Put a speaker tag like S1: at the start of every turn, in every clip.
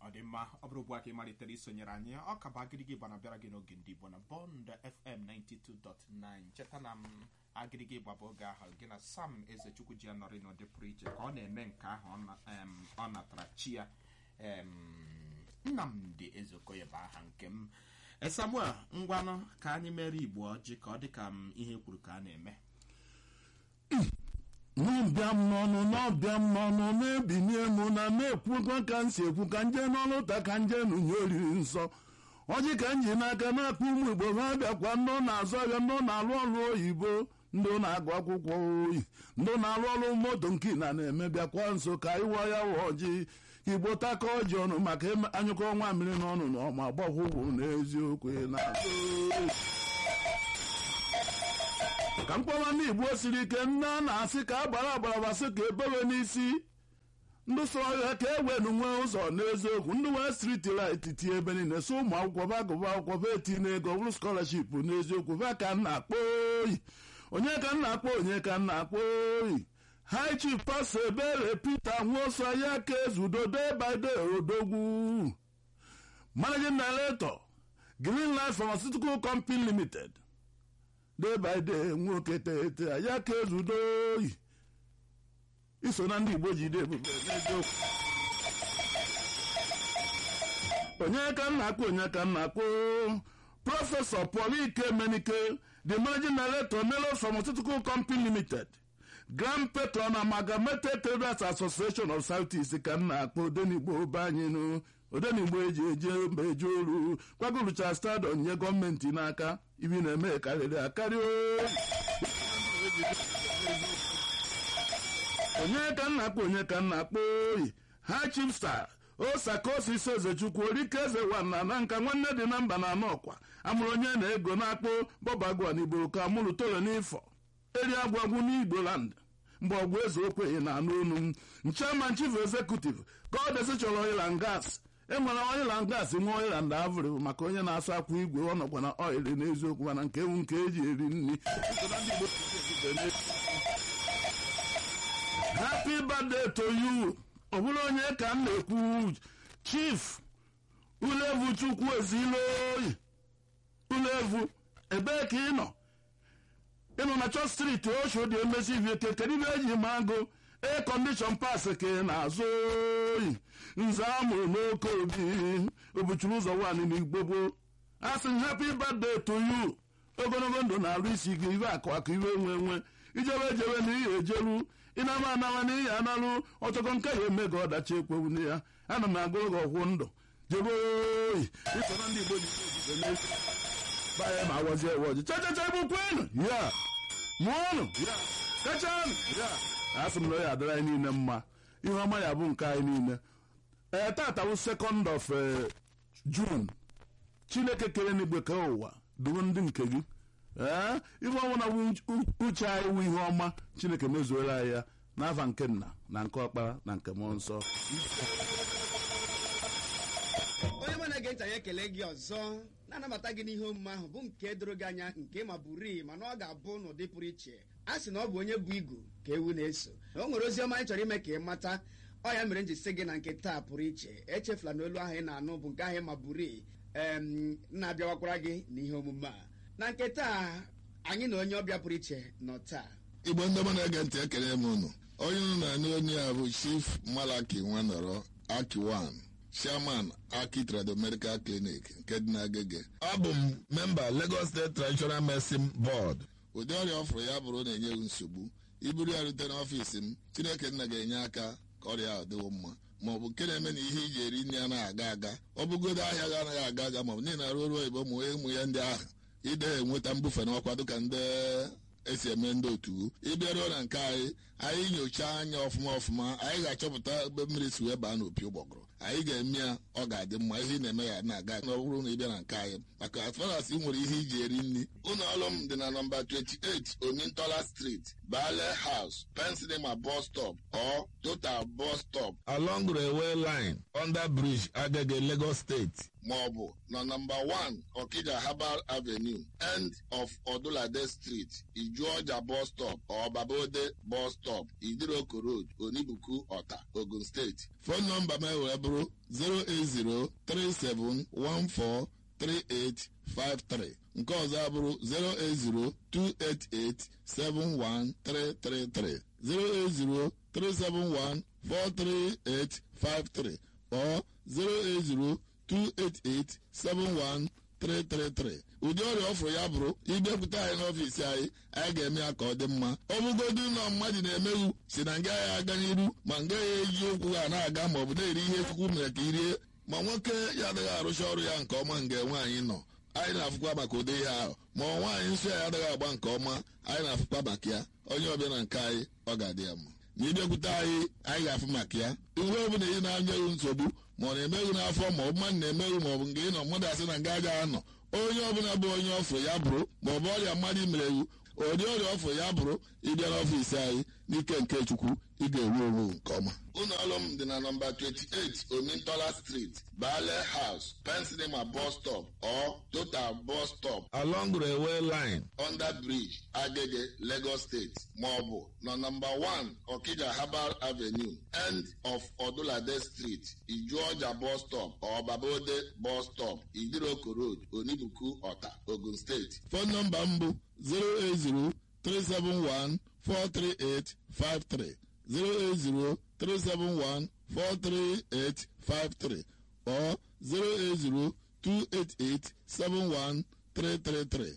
S1: ọ dị mma ọ bụrụ ugbu a ka ị malitere isonyere anyị ọ ka bụ agịrịgị gbana bịara gị n'oge ndị igbo na bọnd fm 92.9 cheta na m agịrịgị gbaba oge ahụ gị na sam ezechukwu ji anọrị n'ụdị pụrụ iche ka ọ na-eme nke ahụ ọ na- em, ọ natara chi ya em, nnamdị ezeokoye bụ aha nke m E, samuel ngwanụ ka anyị mere igbo ọjị ka ọ dị ka m ihe kwuru ka a na-eme
S2: n'ọbịa m n'ọnụ n'ọbịa m n'ọnụ na-ebinye m na na-ekwukwa ka m si ekwu ka nje n'ọnụ ụta ka nje nụnye oriri nsọ ọjị ka m ji n'aka na-akpọ ụmụ igbo ha bịakwa ndị na-azụ ahịa ndị na-alụ ọrụ oyibo ndị na-agụ akwụkwọ oyi ndị na-alụ ọrụ moto nke na na-eme bịakwa nso ka ịwa ya wa ọjị ka igbo taka ọjị ọnụ maka ime- anyụkọ nwa mmiri n'ọnụ na ọma gbọkwụkwụ n'eziokwu na-azụ ka mkpọwa ndị igbo siri ike nne a na-asị ka a gbara agbara basị ka ebewe n'isi ndị sọrọ ya ka e wenu nwee ụzọ n'eziokwu ndị wee striti lit tie ebe niile so ụmụ akwụkwọ ba agụba akwụkwọ ba eti n'ego bụrụ skọlaship n'eziokwu ba ka nna akpọ oyi onye ka nna akpọ onye ka nna akpọ oyi high chief pastor ebere peter nwoso ya ka ezudo day by day odogwu managing director green life pharmaceutical company limited day by day nwoke tete ya ka ezudo oyi iso na ndị igbo jide ebube n'eziokwu onye ka nna akpọ onye ka nna akpọ prọfesọ paul ike menike the managing director melo pharmaceutical company limited grand patron amalgamated traders association of southeast ka nna akpọ odenigbo be anyị nụ odenigbo eji eje mba eje oru gwagorucha stadion nye gọọmenti n'aka ibi na-eme karịrị akarị oyi onye ka nna akpọ onye ka nna akpọ oyi ha chipsta osakosi ise ezechukwu orike eze wana na nka nwanne dị na mba na anọ ọkwa amụrụ onye na-ego na-akpọ bọbagwa n'igbo ka amụrụ tolo n'ifọ eri agwagwu n'igboland mgbe ọgwụ eze okwenye na anụ onu m chairman chief executive godesi chọrọ oil and gas enwere oil and gas nwe oil and avri maka onye na-asụ akwa igwe ọ nọkwa na oil n'eziokwu mana nke ewu nke eji eri nri happy birthday to you ọ bụrụ onye ka m na-ekwu chief ulevu chukwu ezilo oyi ulevu ebee ka ị nọ ịnọ na chọt striti osho dị emesi ivie ke kedu ibe eji ma go air condition pass ka ị na-azụ oyi nze amụrụ n'oke obi obuchuru ụzọ nwanyị n'igbobo a sị m happy birthday to you ogologo ndụ na-arụ isi gị iwe akụ akụ iwe nwe nwe ijebe ejebe na ihe ejeru ịnama anama na ihe analụ ọtọkọ nke ya eme gị ọdachi ekwewu na ya ana m agụrụ gị ọgwụ ndụ jebe oyi iso na ndị igbo ji ejije n'ezi baya ma awazi ewe ọjị chachacha egbukwenụ ya mụọnụ ya kachanụ ya asị m na ọ ya adịrị anyị niile mma ihe ọma ya bụ nke anyị niile ee tata bụ sekọnd of jun chineke kere n'igwe ka ụwa duru ndị nke gị ee ife ọnwụna bụ uche anyị wụ ihe ọma chineke mezuola anyị ya n'afa nke nna na nke ọkpara na nke mmụọ nsọ
S3: onye mụ na-ege ntị anyị ekele gị ọzọ na-anabata gị n'ihe omume ahụ bụ nke doro gị anya nke ma bụrii mana ọ ga-abụ n'ụdị pụrụ iche a sị na ọ bụ onye bụ igu ka ewu na-eso na o nwere ozi ọma anyị chọrọ ime ka ị mata ọ ya mere m ji sị gị na nke taa pụrụ iche echefula na olu ahụ ị na-anụ bụ nke ahụ ma bụrii em na-abịawakwara gị n'ihe omume a na nke taa anyị na onye ọbịa pụrụ iche nọ taa
S4: igbo ndị ọma na-ege ntị ekele m unu onye unu na-anụ onye a bụ chief malaki nwanọrọ akiwan chairman aki trado medical clinic nke dị n'agege abụ m memba lagos state traditional medicine board ụdị ọrịa ọ fụrụ ya bụrụ na enyeghị nsogbu iburu ya rute n'ọfiisi m chineke nna ga-enye aka ka ọrịa ahụ dịwo mma ma ọ bụ nke na-eme na ihe iji eri nri anaghị aga aga ọ bụgodo ahịa gị anaghị aga aga ma ọ bụ niile arụ ọrụ oyibo ụmụ ụmụ ya ndị ahụ ide enweta mbufe n'ọkwa dịka ndị esi eme ndị otu ịbịaruo na nke anyị anyị nyochaa anya ọfụma ọfụma anyị ga-achọpụta ebe mmiri si wee baa n'opi ụgbọgụrụ anyị ga-eme ya ọ ga-adị mma ihe ị na-eme ya na-aga na ọ bụrụ na ị bịa na nke anyị maka as far as ị nwere ihe iji eri nri ụlọ ọrụ m dị na nọmba 28 omintola street bale house pensilema bus stop or total bus stop along railway line under bridge agege lagos state ma ọ bụ na nọmba 1 okija herbal avenue end of odulade street ijuọja bus stop or babode bus stop idiroko road onibuku ọta ogun steeti fon nọmba m wee bụrụ bụrụ 08037143853 nke ọzọ abụrụ 08028871333 08037143853 or 08028871333 ụdị ọrịa ọfụrụ ya bụrụ ịbịakwute anyị n'ọfiisi anyị anyị ga-eme ya ka ọ dị mma ọ bụgodu na mmadụ na-emeghu si na nga ya aga n'iru ma nga ya eji ụkwụ ha na-aga ma ọ bụ na-eri ihe chukwu mere ka irie ma nwoke ya adịghị arụcha ọrụ ya nke ọma nga nwaanyị nọ anyị na-afụkwa maka ụdị ihe ahụ ma ọ nwaanyị nsọ ya adịghị agba nke ọma anyị na-afụkwa maka ya onye ọbịa na nke anyị ọ ga-adị ya mma ma ịbịakwute anyị anyị ga-afụ maka ya ihe ọ bụla ị na-anyeghị nsogbu ma ọ na-emeghị n'afọ ma ọ bụ mmadụ na-emeghị ma ọ bụ nke ị nọ mmadụ asị na nga agaghị anọ onye ọbụla bụ onye ọfụ ya bụrụ ma ọ bụ ọrịa mmadụ mere ewu ụdị ọrịa ọfụ ya bụrụ ịbịa n'ọfiisi anyị n'ike nke chukwu ị ga-enwe onwe nke ọma ụlọ ọrụ m dị na nọmba 28 omintola street bale house pensinema bus stop or total bus stop along railway line under bridge agege lagos state maọbụ na nọmba 1 okija herbal avenue end of odulade street ijuọja bus stop or babode bus stop idiroko road onibuku ọta ogun steeti fon nọmba m bụ 080 371 43853 08037143853 or 08028871333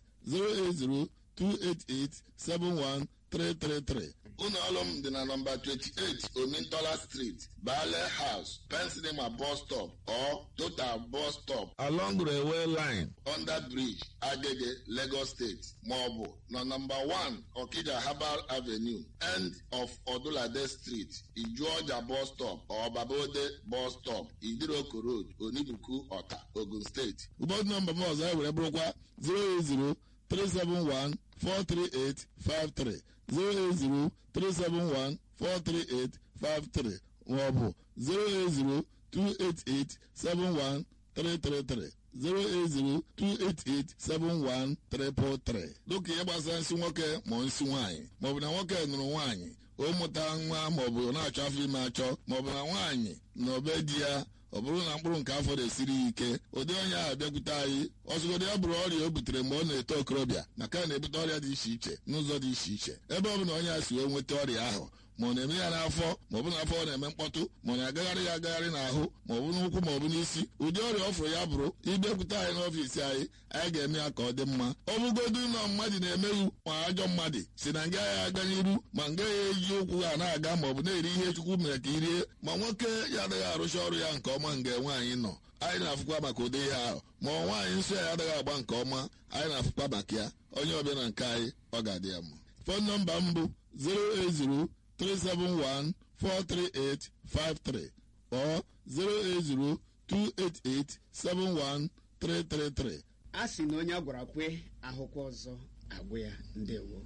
S4: 08028871333 ụlọ ọrụ m dị na nọmba 28 omintola street bale house pensinema bus stop or total bus stop along railway line under bridge agege lagos state maọbụ na nọmba 1 okija herbal avenue end of odulade street ijuọja bus stop or babode bus stop idiroko road onibuku ọta ogun steeti ụbọchị nọmba m ọzọ e were bụrụkwa 080 371 43853 08037143853 maọbụ 08028871333 08028871333 dịka ihe gbasara nsị nwoke ma nsị nwaanyị maọbụ na nwoke nụrụ nwaanyị o mụta nwa maọbụ na-achọ afọ ime achọ maọbụ na nwaanyị na obe di ya ọ bụrụ na mkpụrụ nke afọ na-esiri ya ike ụdị onye ahụ bịakwute anyị ọzụgodo ya bụrụ ọrịa o butere mgbe ọ na-eto okorobịa maka na na-ebute ọrịa dị iche iche n'ụzọ dị iche iche ebe ọ bụla onye a si wee nweta ọrịa ahụ ma ọ na-eme ya n'afọ ma ọ bụ n'afọ ọ na-eme mkpọtụ ma ọ na-agagharị ya agagharị n'ahụ ma ọ bụ n'ụkwụ ma ọ bụ n'isi ụdị ọrịa ọ fụrụ ya bụrụ ịbịakwute anyị n'ọfiisi anyị anyị ga-eme ya ka ọ dị mma ọ bụgodu na mmadụ na-emeghu ma ajọ mmadụ si na nga ya aga n'iru ma nga ya eji ụkwụ ha na-aga ma ọ bụ na-eri ihe chukwu mere ka irie ma nwoke ya adịghị arụcha ọrụ ya nke ọma nga nwaanyị nọ anyị na-afụkwa maka ụdị ihe ahụ ma ọ nwaanyị nsọ ya adịghị agba nke ọma anyị na-afụkwa maka ya onye ọbịa na nke anyị ọ ga-adị ya mma fon nọmba m bụ 080 371-43853 or 08028871333.
S3: a sị na onye a gwara kwe ahụkwa ọzọ agwụ ya ndewo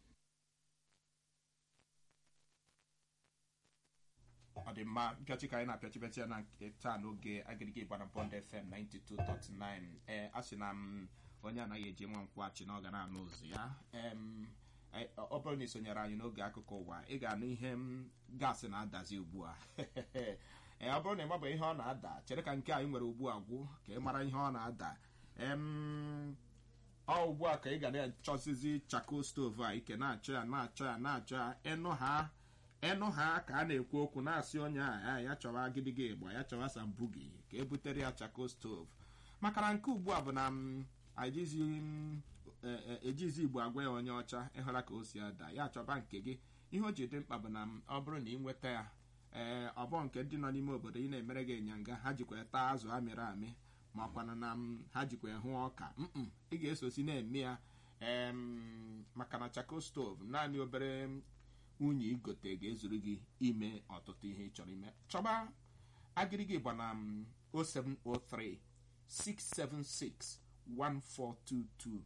S1: ọ dị mma mpịachi ka anyị na-apịachipịachi ya na nke taa n'oge agịrịga ịgbana bọnd fm 92.9 ee a sị na m onye anaghị eji nwa nkwụghachi na ọ ga na-anụ ụzụ ya em anyị- ọ bụrụ na ị sonyere anyị n'oge akụkọ ụwa ị ga-anụ ihe m gaasị na-adazi ugbu a ee ọ bụrụ na ị mabe ihe ọ na-ada chere ka nke anyị nwere ugbu a gwụ ka ị mara ihe ọ na-ada em ọ ugbu a ka ị ga na-achọzizi chako stovu a ike na-achọ ya na-achọ ya na-achọ ya ịnụ ha ịnụ ha ka a na-ekwu okwu na-asị onye a "Ah, ya chọwa agịdịga ịgba ya chọwa sambugi ka e butere ya chako stovu maka na nke ugbu a bụ na m ajizi m e- e- ejizi igbo agwa ya onye ọcha ịhụra ka o si ada ya chọba nke gị ihe o ji dị mkpa bụ na m ọ bụrụ na ị nweta ya ee ọbọ nke ndị nọ n'ime obodo ị na-emere gị ịnyanga ha jikwa ya taa azụ amịrị amị ma ọkwana na m ha jikwa ya hụ ọka mm ị ga-esosi na-eme ya em, maka na chako stove naanị obere unyi igote ga-ezuru gị ime ọtụtụ ihe ị chọrọ ime chọba agịrịgị gba na m 0703 676 1422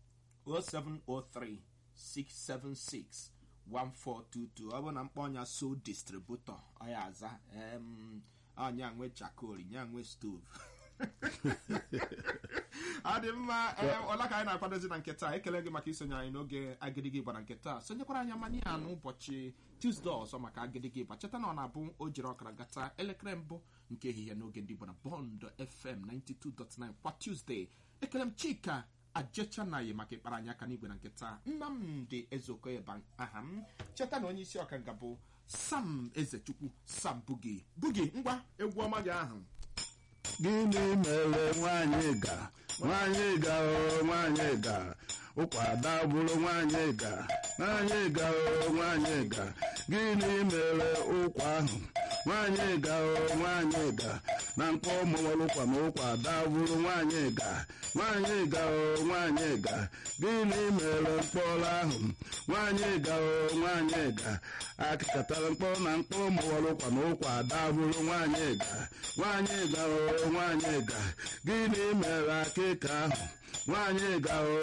S1: 0703 676 1422 ọ bụ na mkpọ ọnya so distributọ ọ ya aza em, ọnya nwe chakol nya nwe stove adị mma ee, ọla ka anyị na-akwadozi na nke taa ekele gị maka isonye anyị n'oge agịdịgị gbara nke taa sonyekwara anyị amani ya n'ụbọchị tuzdee ọzọ maka agịdịgị gba cheta na ọ na-abụ o jiri ọkara gata elekere mbụ nke ehihie n'oge ndị gbara bọnd fm 92.9 kwa tuzdee ekele m chika ajechanaghị maka ịkpara anyị aka n'igwe na nke taa nnamdị ezeokoyeba aha m cheta na onye isi ọkanga bụ sam ezechukwu sam bugi bugi ngwa egwu ọma gị ahụ
S2: gịnị mere nwanyị ga nwanyị ga o nwanyị ga ụkwada bụrụ nwanyị ga nwanyị ga o nwanyị ga gịnị mere ụkwa ahụ nwanyị ga o nwanyị ga na mkpọ mụwalụkwa na ụkwada bụrụ nwanyị ga nwanyị ga o nwanyị ga gịnị mere mkpọrọ ahụ nwanyị ga o nwanyị ga akịkatara mkpọ na mkpọ mụwalụkwa na ụkwada bụrụ nwanyị ga nwanyị ga o nwanyị ga gịnị mere akịka ahụ nwanyị ga o